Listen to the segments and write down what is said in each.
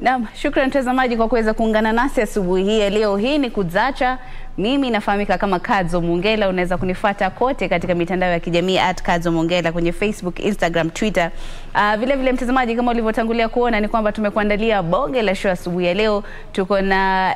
Naam, shukran mtazamaji kwa kuweza kuungana nasi asubuhi hii ya leo. Hii ni Kuzacha. Mimi nafahamika kama Kadzo Mongela. Unaweza kunifuata kote katika mitandao ya kijamii at Kadzo Mongela kwenye Facebook, Instagram, Twitter. Uh, vile vile mtazamaji, kama ulivyotangulia kuona ni kwamba tumekuandalia bonge la show asubuhi ya leo. Tuko na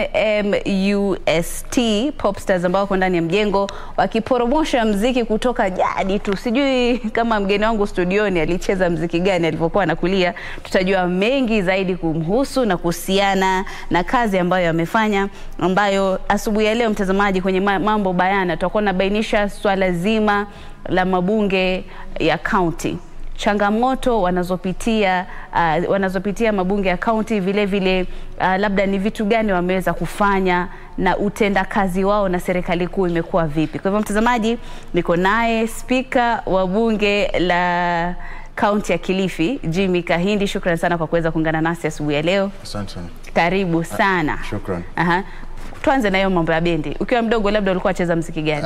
MMUST Popstars ambao wako ndani ya mjengo wakiporomosha mziki kutoka jadi tu. Sijui kama mgeni wangu studioni alicheza mziki gani alivyokuwa anakulia. Tutajua mengi zaidi kumhusu na kuhusiana na kazi ambayo amefanya, ambayo asubuhi ya leo mtazamaji, kwenye mambo bayana tutakuwa nabainisha swala zima la mabunge ya kaunti changamoto wanazopitia uh, wanazopitia mabunge ya kaunti, vile vile uh, labda ni vitu gani wameweza kufanya na utendakazi wao na serikali kuu imekuwa vipi. Kwa hivyo mtazamaji, niko naye spika wa bunge la kaunti ya Kilifi Jimmy Kahindi. Shukran sana kwa kuweza kuungana nasi asubuhi ya leo. Asante sana. Karibu sana. Shukran. Aha. Tuanze na hiyo mambo ya bendi. Ukiwa mdogo, labda ulikuwa wacheza mziki gani?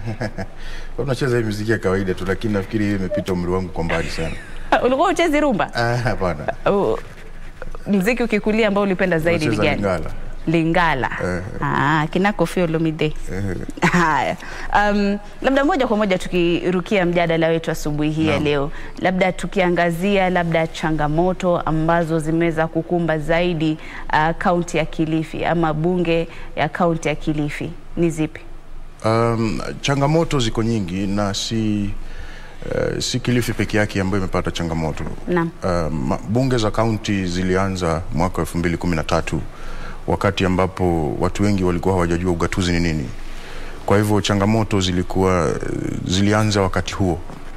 Unacheza hii muziki ya kawaida tu, lakini nafikiri hiyo imepita umri wangu kwa mbali sana. ulikuwa uchezi rumba? Ah, Hapana. Uh, mziki ukikulia ambao ulipenda zaidi ni Nacheza gani? Lingala. Lingala. Eh. Ah, kina Koffi Olomide. Eh, Haya, um, labda moja kwa moja tukirukia mjadala wetu asubuhi hii ya Naam. leo, labda tukiangazia labda changamoto ambazo zimeweza kukumba zaidi uh, kaunti ya Kilifi ama bunge ya kaunti ya Kilifi ni zipi? Um, changamoto ziko nyingi na si uh, si Kilifi peke yake ambayo imepata changamoto. Naam. Um, bunge za kaunti zilianza mwaka 2013 wakati ambapo watu wengi walikuwa hawajajua ugatuzi ni nini. Kwa hivyo changamoto zilikuwa zilianza wakati huo.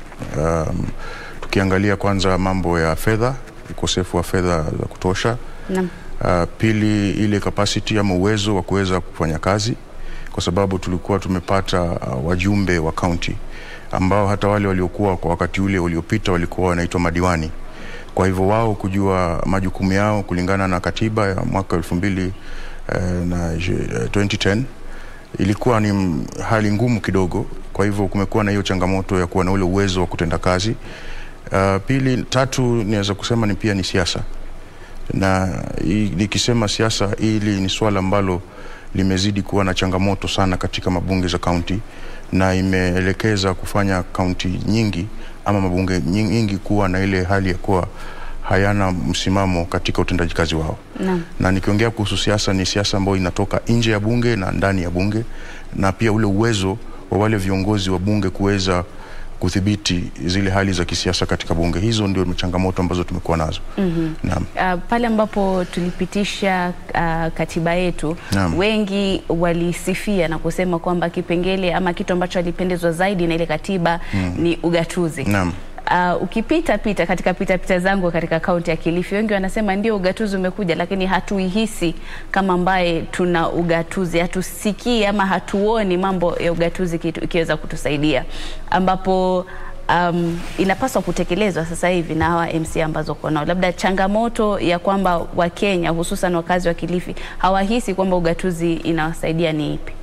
Um, tukiangalia kwanza mambo ya fedha, ukosefu wa fedha za kutosha. Naam. Uh, pili ile capacity ama uwezo wa kuweza kufanya kazi, kwa sababu tulikuwa tumepata uh, wajumbe wa kaunti ambao hata wale waliokuwa kwa wakati ule uliopita walikuwa wanaitwa madiwani. Kwa hivyo wao kujua majukumu yao kulingana na katiba ya mwaka elfu mbili eh, na eh, 2010 ilikuwa ni m- hali ngumu kidogo. Kwa hivyo kumekuwa na hiyo changamoto ya kuwa na ule uwezo wa kutenda kazi. Uh, pili, tatu niweza kusema ni pia ni siasa na hii- nikisema siasa, hili ni swala ambalo limezidi kuwa na changamoto sana katika mabunge za kaunti na imeelekeza kufanya kaunti nyingi ama mabunge nyingi, nyingi kuwa na ile hali ya kuwa hayana msimamo katika utendaji kazi wao Naam. na nikiongea kuhusu siasa ni siasa ambayo inatoka nje ya bunge na ndani ya bunge na pia ule uwezo wa wale viongozi wa bunge kuweza kudhibiti zile hali za kisiasa katika bunge. Hizo ndio changamoto ambazo tumekuwa nazo. mm-hmm. Naam. Uh, pale ambapo tulipitisha uh, katiba yetu Naam. wengi walisifia na kusema kwamba kipengele ama kitu ambacho alipendezwa zaidi na ile katiba ni ugatuzi. Naam. Uh, ukipita pita katika pita pita zangu katika kaunti ya Kilifi, wengi wanasema ndio ugatuzi umekuja, lakini hatuihisi kama ambaye tuna ugatuzi, hatusikii ama hatuoni mambo ya ugatuzi kitu- ikiweza kutusaidia, ambapo um, inapaswa kutekelezwa sasa hivi na hawa MC ambazo uko nao. Labda changamoto ya kwamba Wakenya hususan wakazi wa Kilifi hawahisi kwamba ugatuzi inawasaidia ni ipi?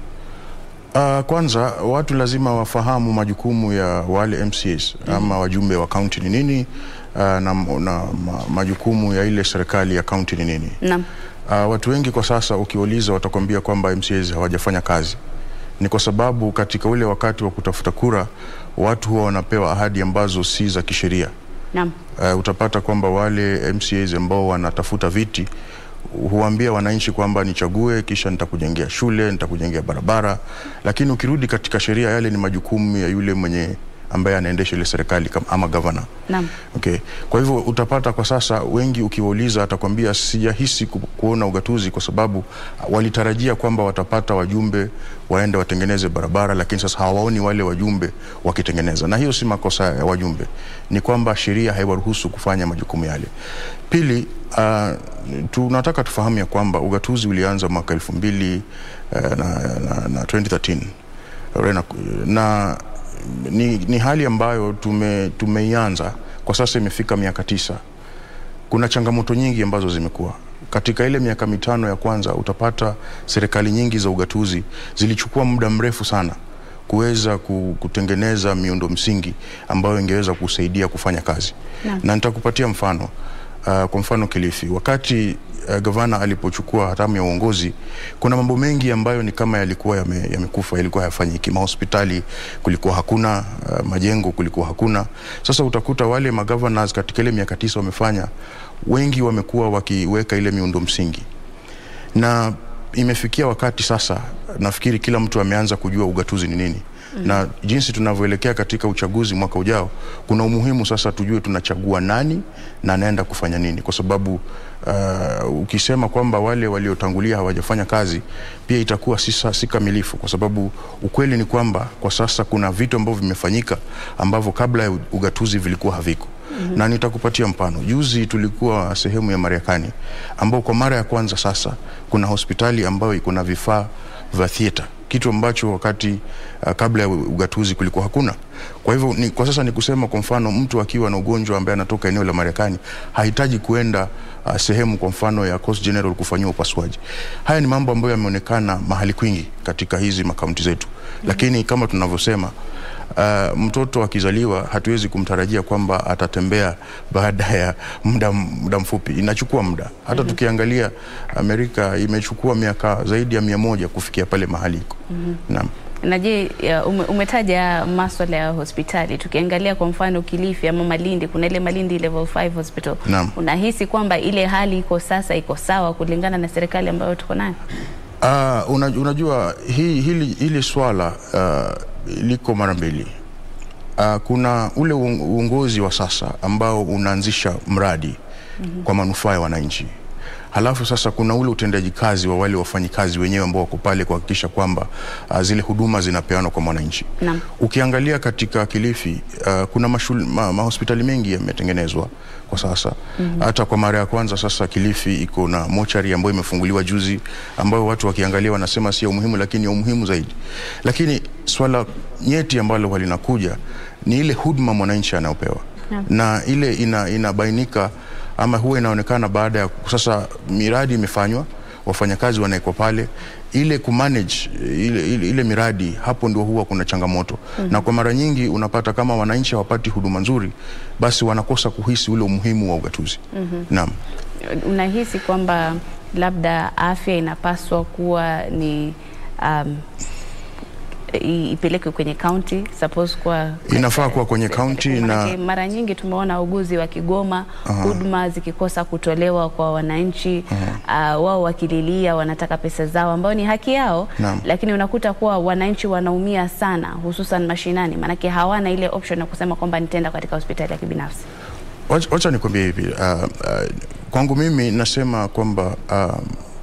Uh, kwanza watu lazima wafahamu majukumu ya wale MCAs ama wajumbe wa kaunti ni nini, uh, na, na ma, majukumu ya ile serikali ya kaunti ni nini. Naam. Uh, watu wengi kwa sasa ukiwauliza watakwambia kwamba MCAs hawajafanya kazi. Ni kwa sababu katika ule wakati wa kutafuta kura watu huwa wanapewa ahadi ambazo si za kisheria. Naam. Uh, utapata kwamba wale MCAs ambao wanatafuta viti huambia wananchi kwamba nichague, kisha nitakujengea shule, nitakujengea barabara, lakini ukirudi katika sheria, yale ni majukumu ya yule mwenye ambaye anaendesha ile serikali kama- ama gavana. Naam. Okay. Kwa hivyo utapata kwa sasa wengi ukiwauliza atakwambia sijahisi ku, kuona ugatuzi kwa sababu walitarajia kwamba watapata wajumbe waende watengeneze barabara, lakini sasa hawaoni wale wajumbe wakitengeneza, na hiyo si makosa ya wajumbe, ni kwamba sheria haiwaruhusu kufanya majukumu yale. Pili, uh, tunataka tufahamu ya kwamba ugatuzi ulianza mwaka elfu mbili uh, na, na, na 2013 Rena, na ni, ni hali ambayo tume, tumeianza kwa sasa imefika miaka tisa. Kuna changamoto nyingi ambazo zimekuwa katika ile miaka mitano ya kwanza. Utapata serikali nyingi za ugatuzi zilichukua muda mrefu sana kuweza ku- kutengeneza miundo msingi ambayo ingeweza kusaidia kufanya kazi Naam. na nitakupatia mfano uh, kwa mfano Kilifi, wakati uh, gavana alipochukua hatamu ya uongozi, kuna mambo mengi ambayo ni kama yalikuwa yame- yamekufa, yalikuwa hayafanyiki. Mahospitali kulikuwa hakuna, uh, majengo kulikuwa hakuna. Sasa utakuta wale magovernors katika ile miaka tisa wamefanya, wengi wamekuwa wakiweka ile miundo msingi na imefikia wakati sasa, nafikiri kila mtu ameanza kujua ugatuzi ni nini mm. na jinsi tunavyoelekea katika uchaguzi mwaka ujao, kuna umuhimu sasa tujue tunachagua nani na anaenda kufanya nini, kwa sababu uh, ukisema kwamba wale waliotangulia hawajafanya kazi, pia itakuwa si, sa- si kamilifu, kwa sababu ukweli ni kwamba kwa sasa kuna vitu ambavyo vimefanyika ambavyo kabla ya ugatuzi vilikuwa haviko mm-hmm. na nitakupatia mfano. Juzi tulikuwa sehemu ya Marekani ambao kwa mara ya kwanza sasa kuna hospitali ambayo iko na vifaa vya theater kitu ambacho wakati uh, kabla ya ugatuzi kulikuwa hakuna. Kwa hivyo ni, kwa sasa ni kusema kwa mfano mtu akiwa na ugonjwa ambaye anatoka eneo la Marekani hahitaji kuenda uh, sehemu kwa mfano ya Coast General kufanyiwa upasuaji. Haya ni mambo ambayo yameonekana mahali kwingi katika hizi makaunti zetu, lakini kama tunavyosema Uh, mtoto akizaliwa hatuwezi kumtarajia kwamba atatembea baada ya muda, muda mfupi. Inachukua muda hata mm-hmm. tukiangalia Amerika imechukua miaka zaidi ya mia moja kufikia pale mahali iko mm-hmm. naam. Na je, ya, ume, umetaja maswala ya hospitali. Tukiangalia kwa mfano Kilifi ama Malindi, kuna ile Malindi level 5 hospital. Naam. Unahisi kwamba ile hali iko sasa iko sawa kulingana na serikali ambayo tuko nayo? Uh, una, unajua hi, hili, hili swala uh, liko mara mbili. Uh, kuna ule uong- uongozi wa sasa ambao unaanzisha mradi mm-hmm. kwa manufaa ya wananchi. Halafu sasa kuna ule utendaji kazi wa wale wafanyikazi wenyewe ambao wako pale kuhakikisha kwamba uh, zile huduma zinapeanwa kwa mwananchi. Naam. Ukiangalia katika Kilifi uh, kuna mashul, ma, mahospitali mengi yametengenezwa kwa sasa mm-hmm. hata kwa mara ya kwanza sasa Kilifi iko na mochari ambayo imefunguliwa juzi, ambayo watu wakiangalia wanasema si ya umuhimu, lakini ya umuhimu zaidi. Lakini swala nyeti ambalo linakuja ni ile huduma mwananchi anayopewa Naam. na ile ina, inabainika ama huwa inaonekana baada ya sasa miradi imefanywa, wafanyakazi wanawekwa pale, ile kumanage ile, ile, ile miradi, hapo ndio huwa kuna changamoto mm-hmm. na kwa mara nyingi unapata kama wananchi hawapati huduma nzuri, basi wanakosa kuhisi ule umuhimu wa ugatuzi mm-hmm. naam. Unahisi kwamba labda afya inapaswa kuwa ni um, i- ipelekwe kwenye county suppose kwa Inafaa kuwa kwenye county na Manake mara nyingi tumeona wauguzi wakigoma huduma zikikosa kutolewa kwa wananchi uh, wao wakililia wanataka pesa zao ambayo ni haki yao Naam. lakini unakuta kuwa wananchi wanaumia sana hususan mashinani maanake hawana ile option ya kusema kwamba nitaenda katika hospitali ya kibinafsi Wacha wacha nikwambie hivi uh, uh, kwangu mimi nasema kwamba uh,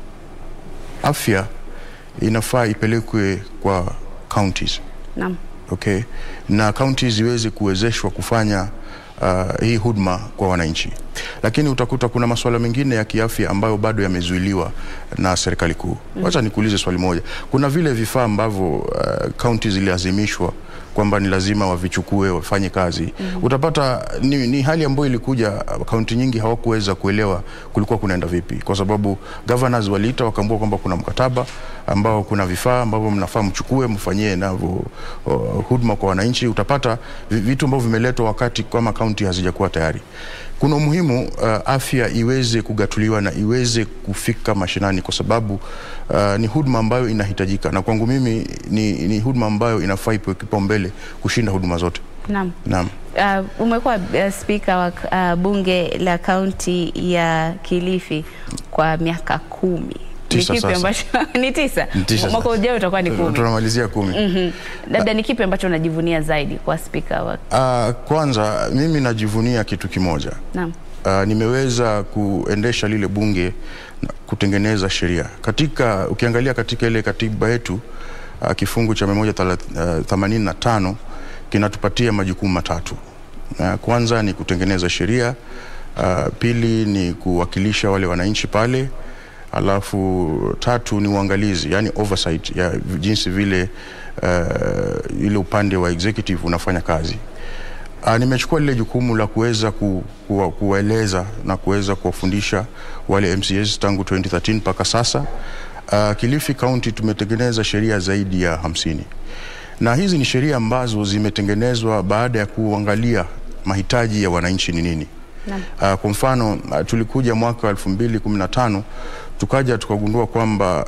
afya inafaa ipelekwe kwa counties naam okay, na counties ziweze kuwezeshwa kufanya uh, hii huduma kwa wananchi, lakini utakuta kuna masuala mengine ya kiafya ambayo bado yamezuiliwa na serikali kuu. Wacha nikuulize swali moja, kuna vile vifaa ambavyo uh, counties zililazimishwa kwamba ni lazima wavichukue wafanye kazi mm-hmm. Utapata ni, ni hali ambayo ilikuja, kaunti nyingi hawakuweza kuelewa kulikuwa kunaenda vipi, kwa sababu governors waliita wakaambua kwamba kuna mkataba ambao kuna vifaa ambavyo mnafaa mchukue mfanyie navyo uh, huduma kwa wananchi. Utapata vi- vitu ambavyo vimeletwa wakati kama kaunti hazijakuwa tayari. Kuna umuhimu uh, afya iweze kugatuliwa na iweze kufika mashinani, kwa sababu uh, ni huduma ambayo inahitajika, na kwangu mimi ni, ni huduma ambayo inafaa ipewe kipaumbele kushinda huduma zote. naam Naam. Uh, umekuwa uh, spika wa uh, bunge la kaunti ya Kilifi kwa miaka kumi. Tisa ni kipi sasa. ambacho ni tisa, Ni tisa mwaka sasa. ujao utakuwa ni kumi. Tunamalizia kumi. Mhm. Labda ni kipi ambacho unajivunia zaidi kwa spika wa Uh, kwanza mimi najivunia kitu kimoja naam uh, nimeweza kuendesha lile bunge na kutengeneza sheria katika, ukiangalia katika ile katiba yetu uh, kifungu cha 185 kinatupatia majukumu matatu. Uh, kwanza ni kutengeneza sheria uh, pili ni kuwakilisha wale wananchi pale, alafu tatu ni uangalizi, yani oversight ya jinsi vile uh, ile upande wa executive unafanya kazi. Uh, nimechukua lile jukumu la kuweza ku, ku, kuwaeleza na kuweza kuwafundisha wale MCAs tangu 2013 mpaka sasa. Uh, Kilifi County tumetengeneza sheria zaidi ya hamsini na hizi ni sheria ambazo zimetengenezwa baada ya kuangalia mahitaji ya wananchi ni nini. Uh, kwa mfano uh, tulikuja mwaka wa 2015 tukaja tukagundua kwamba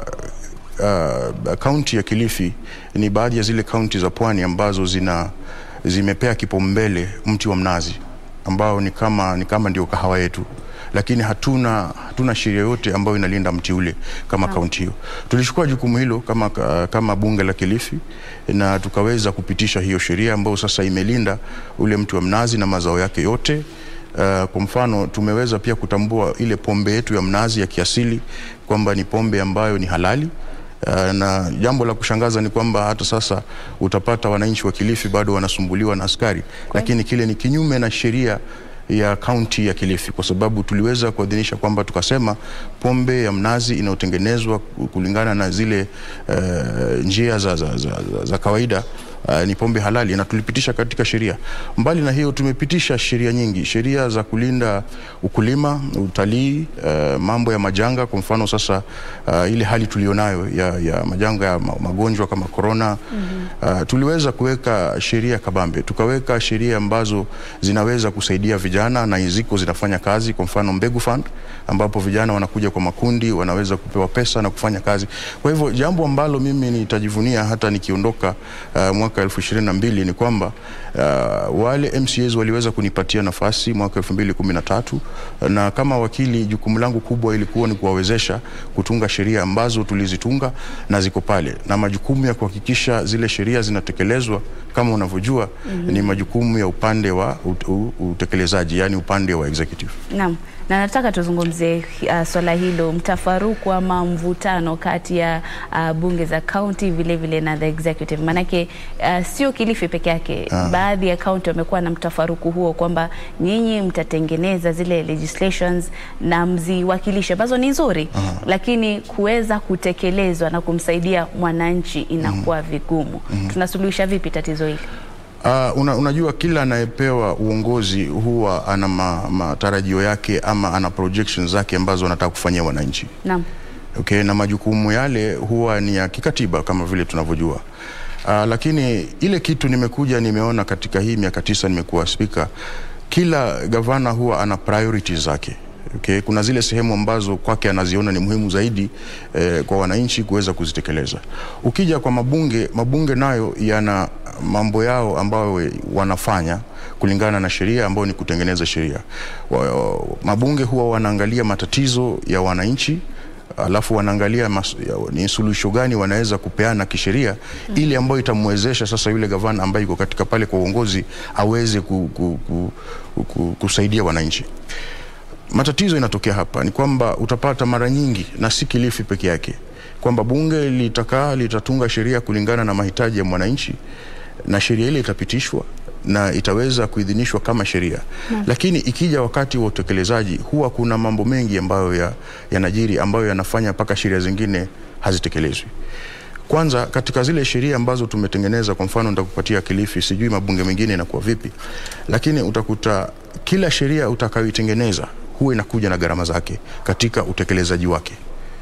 uh, kaunti ya Kilifi ni baadhi ya zile kaunti za pwani ambazo zina zimepea kipaumbele mti wa mnazi ambao ni kama, ni kama ndio kahawa yetu lakini hatuna, hatuna sheria yote ambayo inalinda mti ule kama kaunti hiyo. Tulichukua jukumu hilo kama, kama bunge la Kilifi na tukaweza kupitisha hiyo sheria ambayo sasa imelinda ule mti wa mnazi na mazao yake yote. Uh, kwa mfano tumeweza pia kutambua ile pombe yetu ya mnazi ya kiasili kwamba ni pombe ambayo ni halali. Uh, na jambo la kushangaza ni kwamba hata sasa utapata wananchi wa Kilifi bado wanasumbuliwa na askari, lakini kile ni kinyume na sheria ya kaunti ya Kilifi kwa sababu tuliweza kuidhinisha kwamba tukasema pombe ya mnazi inayotengenezwa kulingana na zile uh, njia za, za, za, za, za kawaida uh, ni pombe halali na tulipitisha katika sheria. Mbali na hiyo, tumepitisha sheria nyingi, sheria za kulinda ukulima, utalii, uh, mambo ya majanga. Kwa mfano sasa, uh, ile hali tulionayo ya, ya majanga ya magonjwa kama korona mm -hmm. uh, tuliweza kuweka sheria kabambe, tukaweka sheria ambazo zinaweza kusaidia vijana na ziko zinafanya kazi. Kwa mfano Mbegu Fund ambapo vijana wanakuja kwa makundi, wanaweza kupewa pesa na kufanya kazi. Kwa hivyo jambo ambalo mimi nitajivunia hata nikiondoka uh, mwaka elfu ishirini na mbili ni kwamba uh, wale MCAs waliweza kunipatia nafasi mwaka elfu mbili kumi na tatu na kama wakili, jukumu langu kubwa ilikuwa ni kuwawezesha kutunga sheria ambazo tulizitunga na ziko pale, na majukumu ya kuhakikisha zile sheria zinatekelezwa kama unavyojua mm -hmm. ni majukumu ya upande wa utekelezaji, yani upande wa executive. Naam na nataka tuzungumzie uh, swala hilo, mtafaruku ama mvutano kati ya uh, bunge za kaunti vile vile na the executive. Maanake uh, sio Kilifi peke yake ah. Baadhi ya kaunti wamekuwa na mtafaruku huo kwamba nyinyi mtatengeneza zile legislations na mziwakilishe ambazo ni nzuri ah. Lakini kuweza kutekelezwa na kumsaidia mwananchi inakuwa mm. vigumu mm. Tunasuluhisha vipi tatizo hili? Uh, una, unajua kila anayepewa uongozi huwa ana matarajio ma yake ama ana projections zake ambazo anataka kufanyia wananchi. Naam. Okay, na majukumu yale huwa ni ya kikatiba kama vile tunavyojua. Uh, lakini ile kitu nimekuja nimeona katika hii miaka tisa nimekuwa spika, kila gavana huwa ana priorities zake. Okay, kuna zile sehemu ambazo kwake anaziona ni muhimu zaidi eh, kwa wananchi kuweza kuzitekeleza. Ukija kwa mabunge, mabunge nayo yana mambo yao ambayo wanafanya kulingana na sheria ambayo ni kutengeneza sheria. Mabunge huwa wanaangalia matatizo ya wananchi alafu wanaangalia mas, ya, ni suluhisho gani wanaweza kupeana kisheria mm. ili ambayo itamwezesha sasa yule gavana ambaye yuko katika pale kwa uongozi aweze ku, ku, ku, ku, ku, kusaidia wananchi. Matatizo inatokea hapa ni kwamba utapata mara nyingi, na si Kilifi peke yake, kwamba bunge litakaa litatunga sheria kulingana na mahitaji ya mwananchi na sheria ile itapitishwa na itaweza kuidhinishwa kama sheria na. Lakini ikija wakati wa utekelezaji huwa kuna mambo mengi ambayo yanajiri ya ambayo yanafanya mpaka sheria zingine hazitekelezwi. Kwanza katika zile sheria ambazo tumetengeneza, kwa mfano nitakupatia Kilifi, sijui mabunge mengine inakuwa vipi, lakini utakuta kila sheria utakayoitengeneza huwa inakuja na gharama zake katika utekelezaji wake.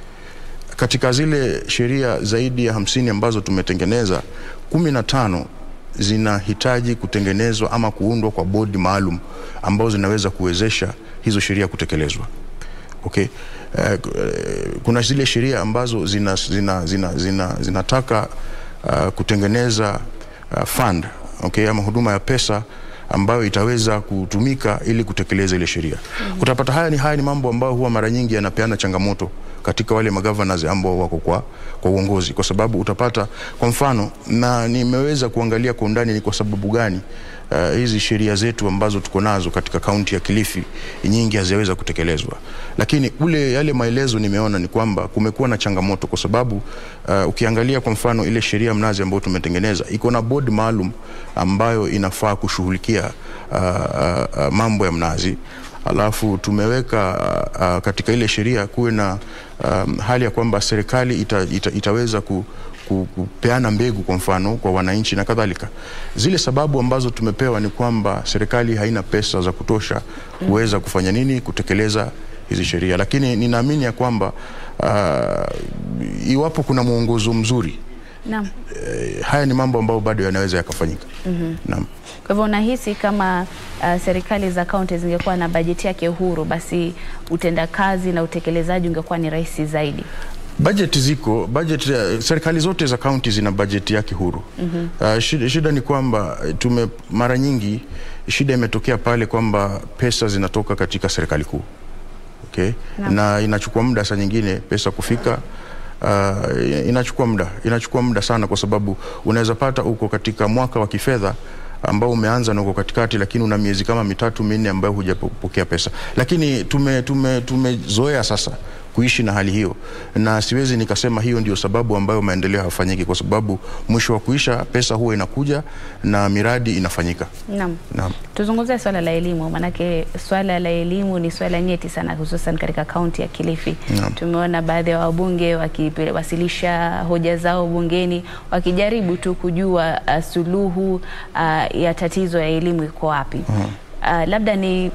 Katika zile sheria zaidi ya hamsini ambazo tumetengeneza, kumi na tano zinahitaji kutengenezwa ama kuundwa kwa bodi maalum ambazo zinaweza kuwezesha hizo sheria kutekelezwa. Okay. Uh, kuna zile sheria ambazo zina, zina, zina, zina, zinataka uh, kutengeneza uh, fund okay, ama huduma ya pesa ambayo itaweza kutumika ili kutekeleza ile sheria. Mm -hmm. Utapata haya ni haya ni mambo ambayo huwa mara nyingi yanapeana changamoto katika wale magovernors ambao wako kwa, kwa uongozi, kwa sababu utapata kwa mfano, na nimeweza kuangalia kwa undani ni kwa sababu gani uh, hizi sheria zetu ambazo tuko nazo katika kaunti ya Kilifi nyingi haziweza kutekelezwa, lakini ule yale maelezo nimeona ni kwamba kumekuwa na changamoto kwa sababu uh, ukiangalia kwa mfano ile sheria mnazi ambayo tumetengeneza iko na board maalum ambayo inafaa kushughulikia uh, uh, uh, mambo ya mnazi alafu tumeweka uh, uh, katika ile sheria kuwe na um, hali ya kwamba serikali ita, ita, itaweza ku, ku, kupeana mbegu kwa mfano kwa wananchi na kadhalika. Zile sababu ambazo tumepewa ni kwamba serikali haina pesa za kutosha kuweza kufanya nini, kutekeleza hizi sheria, lakini ninaamini ya kwamba uh, iwapo kuna mwongozo mzuri Naam. eh, haya ni mambo ambayo bado yanaweza yakafanyika. Naam. Kwa hivyo unahisi kama uh, serikali za kaunti zingekuwa na bajeti yake huru, basi utendakazi na utekelezaji ungekuwa ni rahisi zaidi? Bajeti ziko bajeti, uh, serikali zote za kaunti zina bajeti yake huru. Uh, shida, shida ni kwamba eh, tume mara nyingi shida imetokea pale kwamba pesa zinatoka katika serikali kuu okay? Naam. na inachukua muda saa nyingine pesa kufika. Uh, inachukua muda inachukua muda sana, kwa sababu unaweza pata uko katika mwaka wa kifedha ambao umeanza na uko katikati, lakini una miezi kama mitatu minne ambayo hujapokea pesa, lakini tume tume tumezoea sasa kuishi na hali hiyo, na siwezi nikasema hiyo ndio sababu ambayo maendeleo hayafanyiki, kwa sababu mwisho wa kuisha pesa huwa inakuja na miradi inafanyika. Naam. Naam. Tuzungumzie swala la elimu, maanake swala la elimu ni swala nyeti sana, hususan katika kaunti ya Kilifi. Naam. Tumeona baadhi ya wabunge wakiwasilisha hoja zao bungeni wakijaribu tu kujua uh, suluhu uh, ya tatizo ya elimu iko wapi. Uh, labda ni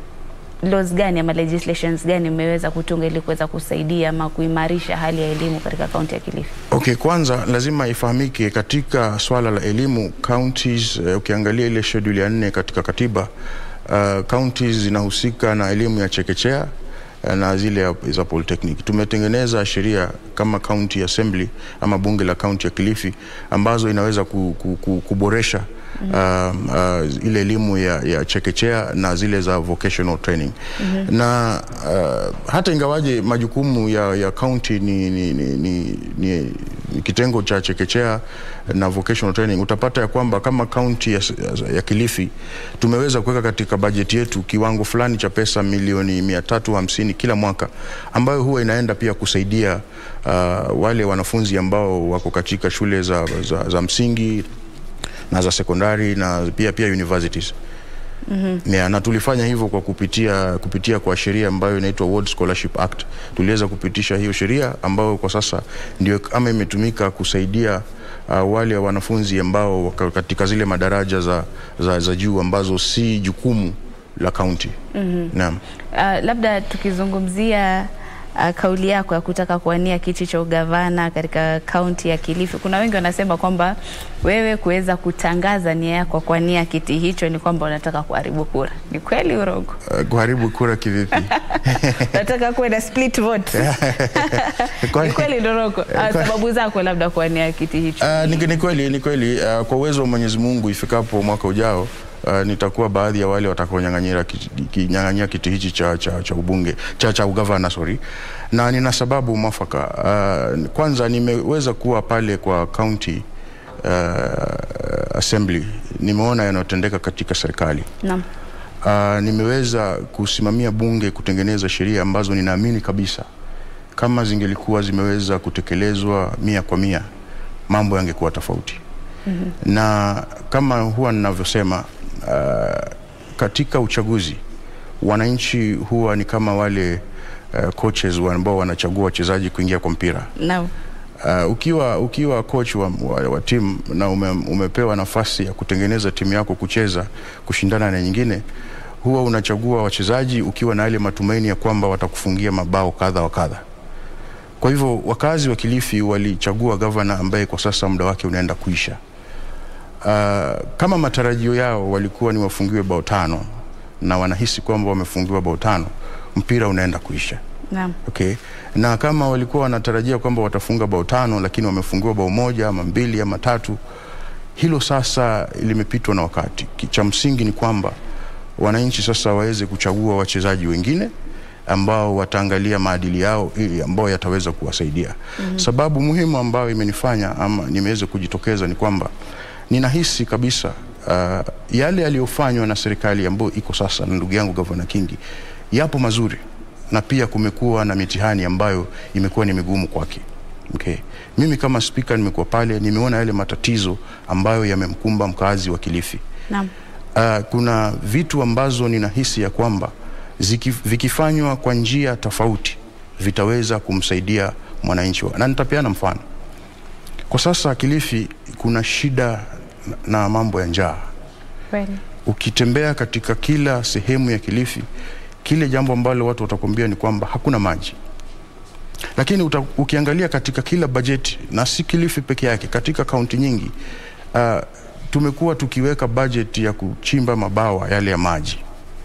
laws gani ama legislations gani mmeweza kutunga ili kuweza kusaidia ama kuimarisha hali ya elimu katika kaunti ya Kilifi? Okay, kwanza lazima ifahamike katika swala la elimu counties, uh, ukiangalia ile schedule ya nne katika katiba uh, counties zinahusika na elimu ya chekechea uh, na zile ya- za polytechnic. Tumetengeneza sheria kama county assembly ama bunge la kaunti ya Kilifi ambazo inaweza ku, ku, ku, kuboresha uh, uh, ile elimu ya, ya chekechea na zile za vocational training na uh, hata ingawaje majukumu ya, ya county ni, ni, ni, ni, ni, ni kitengo cha chekechea na vocational training, utapata ya kwamba kama kaunti ya, ya Kilifi tumeweza kuweka katika bajeti yetu kiwango fulani cha pesa milioni mia tatu hamsini kila mwaka ambayo huwa inaenda pia kusaidia uh, wale wanafunzi ambao wako katika shule za, za, za msingi na za sekondari na pia pia universities. Yeah, na tulifanya hivyo kwa kupitia kupitia kwa sheria ambayo inaitwa World Scholarship Act. Tuliweza kupitisha hiyo sheria ambayo kwa sasa ndio kama imetumika kusaidia uh, wale wanafunzi ambao wako katika zile madaraja za, za, za juu ambazo si jukumu la kaunti. Naam. Uh, labda tukizungumzia uh, kauli yako ya kutaka kuwania kiti cha ugavana katika kaunti ya Kilifi, kuna wengi wanasema kwamba wewe kuweza kutangaza nia yako kuwania kiti hicho ni kwamba unataka kuharibu kura. Ni kweli urongo? Uh, kuharibu kura kivipi? Unataka kuwe na split vote? Kwani- Ni kweli Doroko? Uh, sababu zako labda kuwania kiti hicho. Uh, ni, ni kweli ni kweli uh, kwa uwezo wa Mwenyezi Mungu ifikapo mwaka ujao uh, nitakuwa baadhi ya wale watakaonyang'anyia kiti, kinyang'anyia kiti hichi cha, cha, cha ubunge cha, cha ugavana sorry, na nina sababu mwafaka. Uh, kwanza nimeweza kuwa pale kwa county uh, assembly, nimeona yanayotendeka katika serikali Naam. uh, nimeweza kusimamia bunge kutengeneza sheria ambazo ninaamini kabisa kama zingelikuwa zimeweza kutekelezwa mia kwa mia mambo yangekuwa tofauti. mm-hmm. na kama huwa ninavyosema uh, katika uchaguzi wananchi huwa ni kama wale uh, coaches wa ambao wanachagua wachezaji kuingia kwa mpira Naam. Uh, ukiwa, ukiwa coach wa, wa, wa timu na ume, umepewa nafasi ya kutengeneza timu yako kucheza kushindana na nyingine, huwa unachagua wachezaji ukiwa na ile matumaini ya kwamba watakufungia mabao kadha wa kadha. Kwa hivyo wakazi wa Kilifi walichagua gavana ambaye kwa sasa muda wake unaenda kuisha. Uh, kama matarajio yao walikuwa ni wafungiwe bao tano na wanahisi kwamba wamefungiwa bao tano, mpira unaenda kuisha. Naam. Okay. Na kama walikuwa wanatarajia kwamba watafunga bao tano lakini wamefungiwa bao moja ama mbili ama tatu, hilo sasa limepitwa na wakati. Ki- Cha msingi ni kwamba wananchi sasa waweze kuchagua wachezaji wengine ambao wataangalia maadili yao ili ambao yataweza kuwasaidia. Mm-hmm. Sababu muhimu ambayo imenifanya ama nimeweza kujitokeza ni kwamba ninahisi kabisa uh, yale yaliyofanywa na serikali ambayo iko sasa na ndugu yangu Gavana Kingi yapo mazuri na pia kumekuwa na mitihani ambayo imekuwa ni migumu kwake. Okay. Mimi kama spika nimekuwa pale, nimeona yale matatizo ambayo yamemkumba mkazi wa Kilifi. Naam. Uh, kuna vitu ambazo ninahisi ya kwamba ziki, vikifanywa kwa njia tofauti vitaweza kumsaidia mwananchi wa- na nitapeana mfano. Kwa sasa Kilifi kuna shida na mambo ya njaa Kweli. ukitembea katika kila sehemu ya Kilifi, kile jambo ambalo watu watakwambia ni kwamba hakuna maji. lakini uta, ukiangalia katika kila bajeti na si Kilifi peke yake, katika kaunti nyingi uh, tumekuwa tukiweka bajeti ya kuchimba mabawa yale ya maji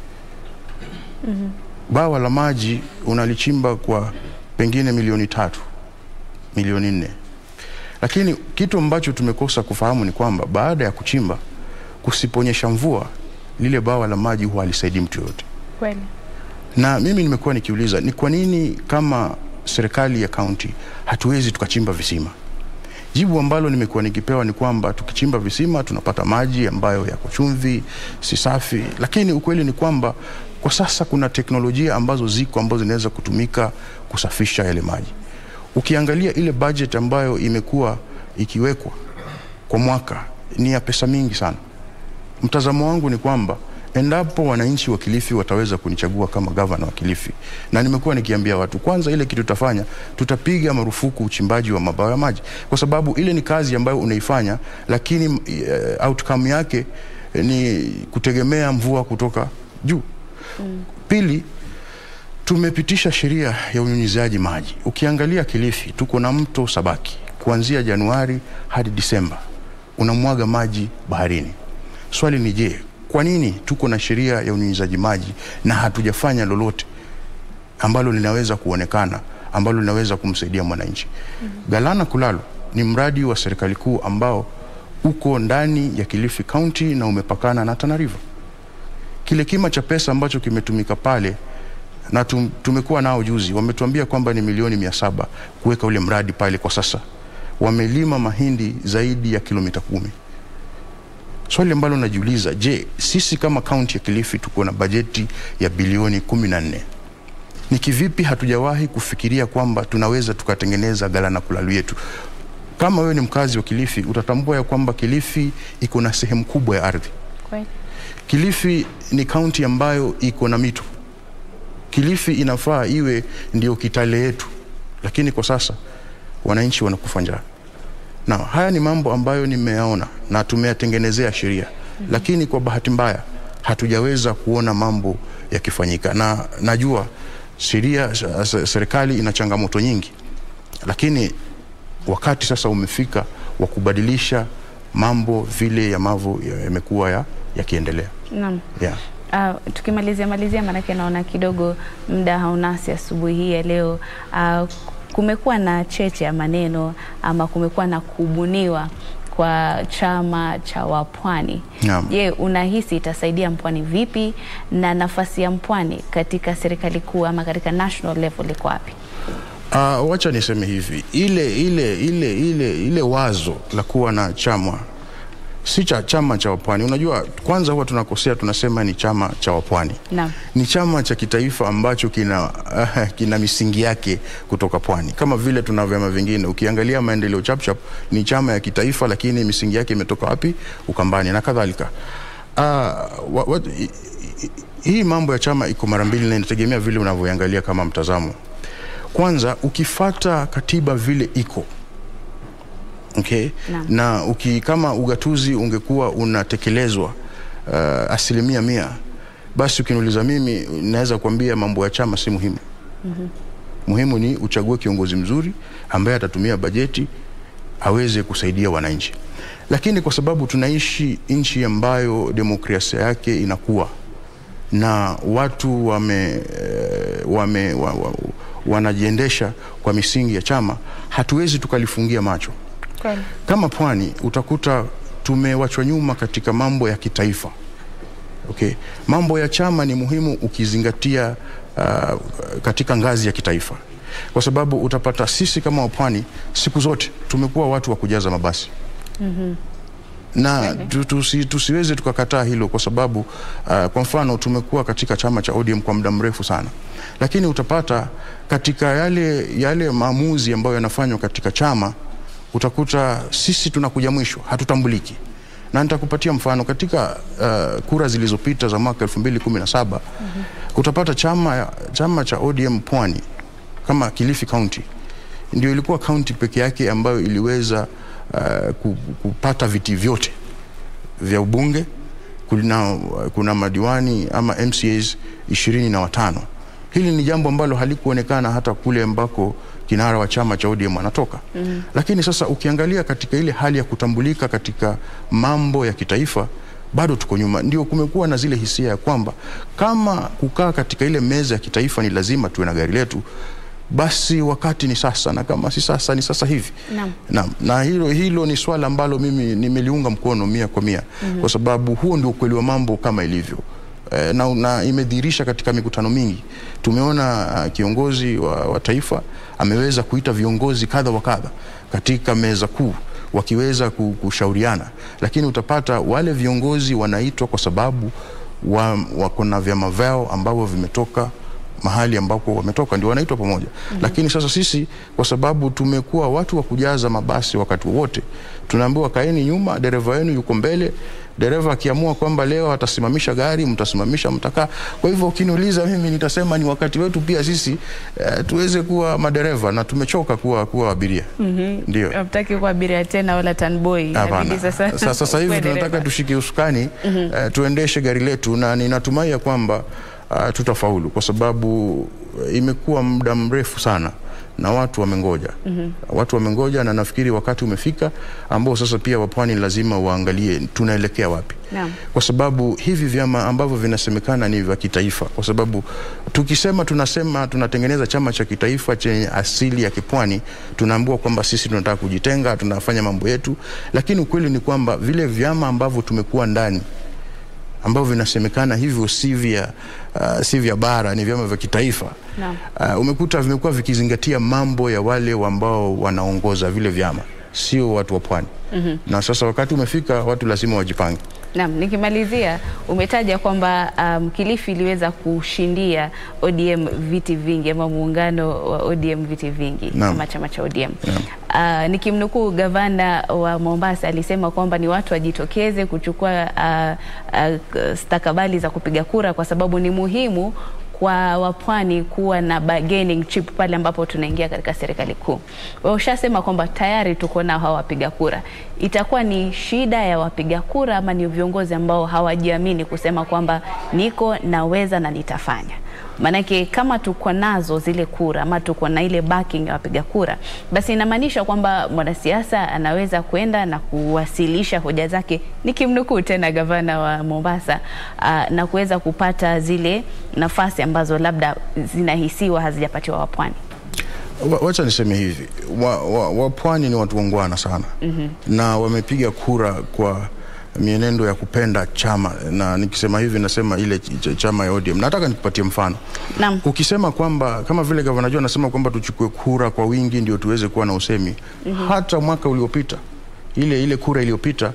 bawa la maji unalichimba kwa pengine milioni tatu milioni nne lakini kitu ambacho tumekosa kufahamu ni kwamba baada ya kuchimba kusiponyesha mvua lile bawa la maji huwa halisaidii mtu yoyote Kweli. na mimi nimekuwa nikiuliza ni kwa nini kama serikali ya kaunti hatuwezi tukachimba visima jibu ambalo nimekuwa nikipewa ni kwamba tukichimba visima tunapata maji ambayo yako chumvi si safi lakini ukweli ni kwamba kwa sasa kuna teknolojia ambazo ziko ambazo zinaweza kutumika kusafisha yale maji ukiangalia ile budget ambayo imekuwa ikiwekwa kwa mwaka ni ya pesa mingi sana mtazamo wangu ni kwamba endapo wananchi wa Kilifi wataweza kunichagua kama gavana wa Kilifi, na nimekuwa nikiambia watu, kwanza ile kitu tutafanya, tutapiga marufuku uchimbaji wa mabawa ya maji, kwa sababu ile ni kazi ambayo unaifanya, lakini uh, outcome yake eh, ni kutegemea mvua kutoka juu. Mm. Pili, tumepitisha sheria ya unyunyiziaji maji. Ukiangalia Kilifi, tuko na mto Sabaki kuanzia Januari hadi Disemba unamwaga maji baharini. Swali ni je, kwa nini tuko na sheria ya unyunyizaji maji na hatujafanya lolote ambalo linaweza kuonekana ambalo linaweza kumsaidia mwananchi? Mm-hmm. Galana Kulalo ni mradi wa serikali kuu ambao uko ndani ya Kilifi County na umepakana na Tana River. Kile kima cha pesa ambacho kimetumika pale na tum, tumekuwa nao juzi, wametuambia kwamba ni milioni mia saba kuweka ule mradi pale. Kwa sasa wamelima mahindi zaidi ya kilomita kumi. Swali ambalo najiuliza, je, sisi kama kaunti ya Kilifi tuko na bajeti ya bilioni kumi na nne ni kivipi hatujawahi kufikiria kwamba tunaweza tukatengeneza Galana Kulalu yetu? Kama wewe ni mkazi wa Kilifi utatambua ya kwamba Kilifi iko na sehemu kubwa ya ardhi. Kweli. Kilifi ni kaunti ambayo iko na mito. Kilifi inafaa iwe ndio Kitale yetu, lakini kwa sasa wananchi wanakufa njaa. Na haya ni mambo ambayo nimeyaona na tumeyatengenezea sheria mm -hmm. Lakini kwa bahati mbaya hatujaweza kuona mambo yakifanyika, na najua sheria, serikali ina changamoto nyingi, lakini wakati sasa umefika wa kubadilisha mambo vile yamavyo yamekuwa ya yakiendelea. Naam. Yeah. Uh, tukimalizia malizia, maanake naona kidogo muda haunasi asubuhi hii ya leo. Uh, kumekuwa na cheche ya maneno ama kumekuwa na kubuniwa kwa chama cha Wapwani. Naam. Je, unahisi itasaidia Mpwani vipi na nafasi ya Mpwani katika serikali kuu ama katika national level iko wapi? Uh, wacha niseme hivi, ile ile ile ile ile wazo la kuwa na chama si cha chama cha Wapwani. Unajua, kwanza huwa tunakosea, tunasema ni chama cha Wapwani. Naam. Ni chama cha kitaifa ambacho kina, uh, kina misingi yake kutoka pwani, kama vile tuna vyama vingine. Ukiangalia maendeleo chapchap ni chama ya kitaifa, lakini misingi yake imetoka wapi? Ukambani na kadhalika. Uh, wa, wa, hi- hi- hii mambo ya chama iko mara mbili na inategemea vile unavyoangalia kama mtazamo. Kwanza ukifata katiba vile iko okay? Naam. na uki, kama ugatuzi ungekuwa unatekelezwa uh, asilimia mia, basi ukiniuliza mimi naweza kuambia mambo ya chama si muhimu. mm-hmm. Muhimu ni uchague kiongozi mzuri ambaye atatumia bajeti aweze kusaidia wananchi, lakini kwa sababu tunaishi nchi ambayo demokrasia yake inakuwa na watu wame, eh, wame, wa, wa, wanajiendesha kwa misingi ya chama, hatuwezi tukalifungia macho. Kweli. Kama pwani utakuta tumewachwa nyuma katika mambo ya kitaifa. Okay. Mambo ya chama ni muhimu ukizingatia uh, katika ngazi ya kitaifa, kwa sababu utapata sisi kama wapwani siku zote tumekuwa watu wa kujaza mabasi na tu, tusi, tusiweze tukakataa hilo kwa sababu uh, kwa mfano tumekuwa katika chama cha ODM kwa muda mrefu sana, lakini utapata katika yale, yale maamuzi ambayo yanafanywa katika chama utakuta sisi tunakuja mwisho, hatutambuliki. Na nitakupatia mfano katika uh, kura zilizopita za mwaka 2017 mm-hmm. utapata chama, chama cha ODM Pwani kama Kilifi County ndio ilikuwa kaunti peke yake ambayo iliweza uh, ku- kupata viti vyote vya ubunge. Kuna, kuna madiwani ama MCAs ishirini na watano. Hili ni jambo ambalo halikuonekana hata kule ambako kinara wa chama cha ODM anatoka. mm. Lakini sasa ukiangalia katika ile hali ya kutambulika katika mambo ya kitaifa bado tuko nyuma. Ndio kumekuwa na zile hisia ya kwamba kama kukaa katika ile meza ya kitaifa ni lazima tuwe na gari letu, basi wakati ni sasa, na kama si sasa ni sasa hivi. Naam. Naam, na hilo, hilo ni swala ambalo mimi nimeliunga mkono mia kwa mia mm-hmm. kwa sababu huo ndio ukweli wa mambo kama ilivyo eh, na, na imedhihirisha katika mikutano mingi. Tumeona uh, kiongozi wa, wa taifa ameweza kuita viongozi kadha wa kadha katika meza kuu wakiweza ku- kushauriana, lakini utapata wale viongozi wanaitwa kwa sababu wa, wako na vyama vyao ambavyo vimetoka mahali ambako wametoka ndio wanaitwa pamoja mm-hmm. Lakini sasa sisi kwa sababu tumekuwa watu wa kujaza mabasi wakati wowote, tunaambiwa kaeni nyuma, dereva wenu yuko mbele. Dereva akiamua kwamba leo atasimamisha gari, mtasimamisha, mtakaa. Kwa hivyo ukiniuliza mimi, nitasema ni wakati wetu pia sisi eh, tuweze kuwa madereva na tumechoka kuwa, kuwa abiria mm-hmm. Ndio. Hamtaki kuwa abiria tena wala tanboy. Hapana. Inabidi Sasa, sasa, sasa hivi ukuwe tunataka dereva. tushike usukani mm-hmm. uh, tuendeshe gari letu na ninatumai ya kwamba uh, tutafaulu kwa sababu uh, imekuwa muda mrefu sana na watu wamengoja mm-hmm. watu wamengoja na nafikiri wakati umefika ambao sasa pia wapwani lazima waangalie tunaelekea wapi Naam. kwa sababu hivi vyama ambavyo vinasemekana ni vya kitaifa, kwa sababu tukisema tunasema tunatengeneza chama cha kitaifa chenye asili ya kipwani, tunaambiwa kwamba sisi tunataka kujitenga, tunafanya mambo yetu, lakini ukweli ni kwamba vile vyama ambavyo tumekuwa ndani ambavyo vinasemekana hivyo si vya uh, si vya bara, ni vyama vya kitaifa Naam. uh, umekuta vimekuwa vikizingatia mambo ya wale ambao wanaongoza vile vyama, sio watu wa pwani mm-hmm. na sasa wakati umefika, watu lazima wajipange. Naam, nikimalizia umetaja kwamba um, Kilifi iliweza kushindia ODM viti vingi ama muungano wa ODM viti vingi Naam. kama chama cha ODM. Uh, nikimnukuu gavana wa Mombasa alisema kwamba ni watu wajitokeze kuchukua uh, uh, stakabali za kupiga kura kwa sababu ni muhimu kwa wapwani kuwa na bargaining chip pale ambapo tunaingia katika serikali kuu. Wewe ushasema kwamba tayari tuko nao hawa wapiga kura. Itakuwa ni shida ya wapiga kura ama ni viongozi ambao hawajiamini kusema kwamba niko naweza na nitafanya? Maanake kama tuko nazo zile kura ama tuko na ile backing ya wapiga kura, basi inamaanisha kwamba mwanasiasa anaweza kwenda na kuwasilisha hoja zake, nikimnukuu tena gavana wa Mombasa, uh, na kuweza kupata zile nafasi ambazo labda zinahisiwa hazijapatiwa wapwani. Wa- Wacha niseme hivi, wapwani wa, wa wapwani ni watu wangwana sana mm-hmm. na wamepiga kura kwa mienendo ya kupenda chama, na nikisema hivi nasema ile ch ch chama ya ODM. Nataka nikupatie mfano Naam. ukisema kwamba kama vile gavana Joe anasema kwamba tuchukue kura kwa wingi ndio tuweze kuwa na usemi mm-hmm. hata mwaka uliopita ile ile kura iliyopita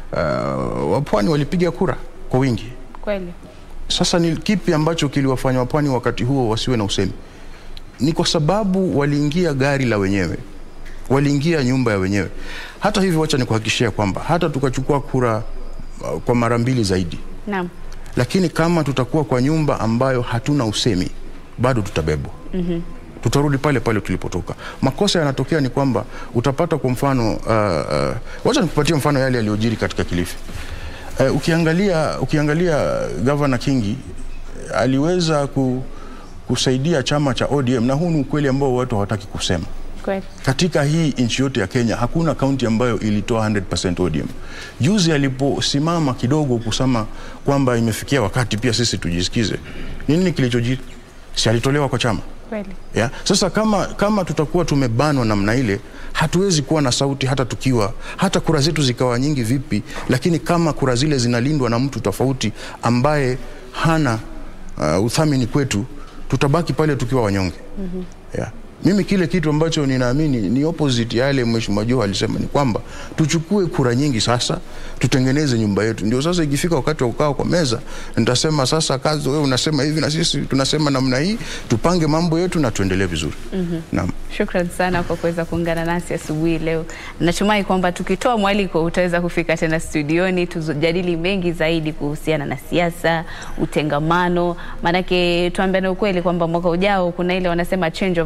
uh, wapwani walipiga kura kwa wingi. Kweli. Sasa ni kipi ambacho kiliwafanya wapwani wakati huo wasiwe na usemi? Ni kwa sababu waliingia gari la wenyewe, waliingia nyumba ya wenyewe. Hata hivyo, wacha nikuhakikishia kwamba hata tukachukua kura uh, kwa mara mbili zaidi, Naam. lakini kama tutakuwa kwa nyumba ambayo hatuna usemi, bado tutabebwa. mm-hmm. tutarudi pale pale tulipotoka. Makosa yanatokea ni kwamba utapata kwa mfano uh, uh, wacha nikupatie mfano yale yaliyojiri katika Kilifi. Uh, ukiangalia ukiangalia Governor Kingi aliweza ku, kusaidia chama cha ODM na huu ni ukweli ambao watu hawataki kusema. Kweli. Katika hii nchi yote ya Kenya hakuna kaunti ambayo ilitoa 100% ODM. Juzi aliposimama kidogo kusema kwamba imefikia wakati pia sisi tujisikize, nini kilichojiri? Si alitolewa kwa chama Kweli. ya? Sasa kama, kama tutakuwa tumebanwa namna ile, hatuwezi kuwa na sauti hata tukiwa hata kura zetu zikawa nyingi vipi, lakini kama kura zile zinalindwa na mtu tofauti ambaye hana uh, uthamini kwetu, tutabaki pale tukiwa wanyonge mm-hmm. yeah. Mimi kile kitu ambacho ninaamini ni opposite ya yale Mheshimiwa Joho alisema ni kwamba tuchukue kura nyingi sasa, tutengeneze nyumba yetu. Ndio sasa ikifika wakati wa kukaa kwa meza, nitasema sasa, kazi wewe unasema hivi na sisi tunasema namna hii, tupange mambo yetu na tuendelee vizuri. mm-hmm. Naam. Shukran sana kwa kuweza kuungana nasi asubuhi leo. Natumai kwamba tukitoa mwaliko utaweza kufika tena studioni tujadili mengi zaidi kuhusiana na siasa, utengamano. Maanake tuambiane ukweli kwamba mwaka ujao kuna ile wanasema change of guard,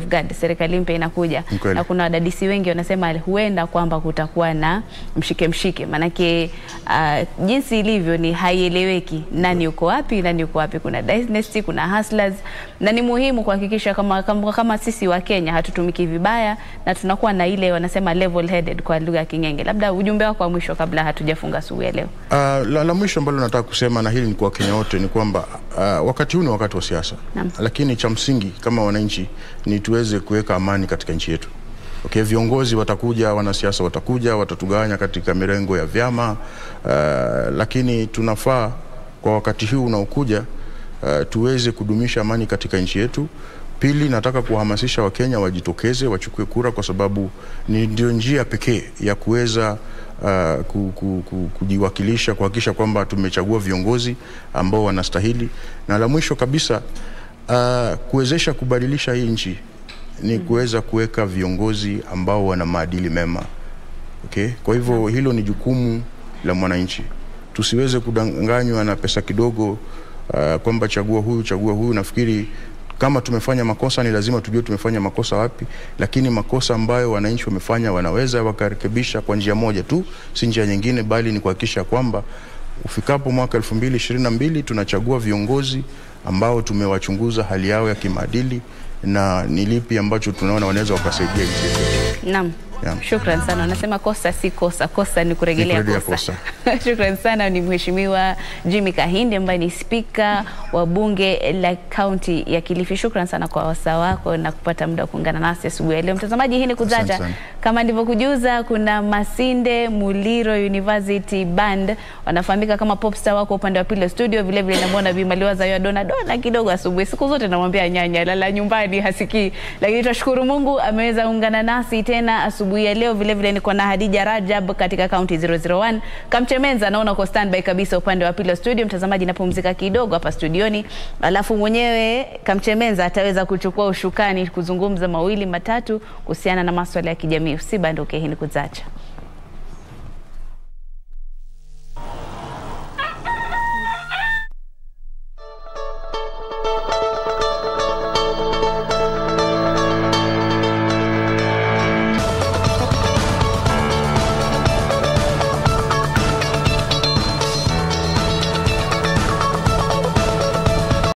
serikali mpya inakuja Ni kweli. na kuna wadadisi wengi wanasema huenda kwamba kutakuwa na mshike mshike, maanake uh, jinsi ilivyo ni haieleweki nani yuko wapi, nani yuko wapi. Kuna dynasty, kuna hustlers, na ni muhimu kuhakikisha kama, kama, kama sisi wa Kenya hatutumiki vibaya na tunakuwa na ile wanasema level headed kwa lugha ya King'enge. Labda ujumbe wako wa mwisho kabla hatujafunga asubuhi ya leo. Uh, la, la mwisho ambalo nataka kusema na hili ni kwa Wakenya wote ni kwamba uh, wakati huu ni wakati wa siasa, Naam. lakini cha msingi kama wananchi ni tuweze kuweka amani katika nchi yetu. Okay, viongozi watakuja, wanasiasa watakuja, watatugawanya katika mirengo ya vyama uh, lakini tunafaa kwa wakati huu unaokuja uh, tuweze kudumisha amani katika nchi yetu. Pili, nataka kuwahamasisha Wakenya wajitokeze wachukue kura, kwa sababu ni ndio njia pekee ya kuweza uh, ku, ku, ku, kujiwakilisha, kuhakikisha kwamba tumechagua viongozi ambao wanastahili, na la mwisho kabisa uh, kuwezesha kubadilisha hii nchi ni kuweza kuweka viongozi ambao wana maadili mema. Okay? Kwa hivyo hilo ni jukumu la mwananchi, tusiweze kudanganywa na pesa kidogo uh, kwamba chagua huyu chagua huyu. Nafikiri kama tumefanya makosa ni lazima tujue tumefanya makosa wapi, lakini makosa ambayo wananchi wamefanya wanaweza wakarekebisha kwa njia moja tu, si njia nyingine, bali ni kuhakikisha kwamba ufikapo mwaka 2022 tunachagua viongozi ambao tumewachunguza hali yao ya kimaadili na ni lipi ambacho tunaona wanaweza wakasaidia nchi yetu. Naam. Naam. Shukran sana. Wanasema kosa si kosa, kosa ni kurejelea Ni kurejelea kosa. Shukran sana. Ni Mheshimiwa Jimmy Kahinde ambaye ni spika wa bunge la kaunti ya Kilifi. Shukran sana kwa wasaa wako na kupata muda wa kuungana nasi asubuhi ya leo. Mtazamaji, hii ni Asante Kuzacha. sana. Kama ndivyokujuza, kuna Masinde Muliro University Band wanafahamika kama Popstar, wako upande wa pili wa studio. Vile vile namwona Bi Maliwaza yo dona dona kidogo asubuhi. Siku zote namwambia nyanya lala nyumbani hasikii, lakini tunashukuru Mungu ameweza ungana nasi tena asubuhi ya leo. Vile vile niko na Hadija Rajab katika kaunti 001. Kamchemenza naona uko standby kabisa upande wa pili wa studio. Mtazamaji, napumzika kidogo hapa studioni, alafu mwenyewe Kamchemenza ataweza kuchukua ushukani kuzungumza mawili matatu kuhusiana na maswala ya kijamii. Usibanduke, hii ni Kuzacha.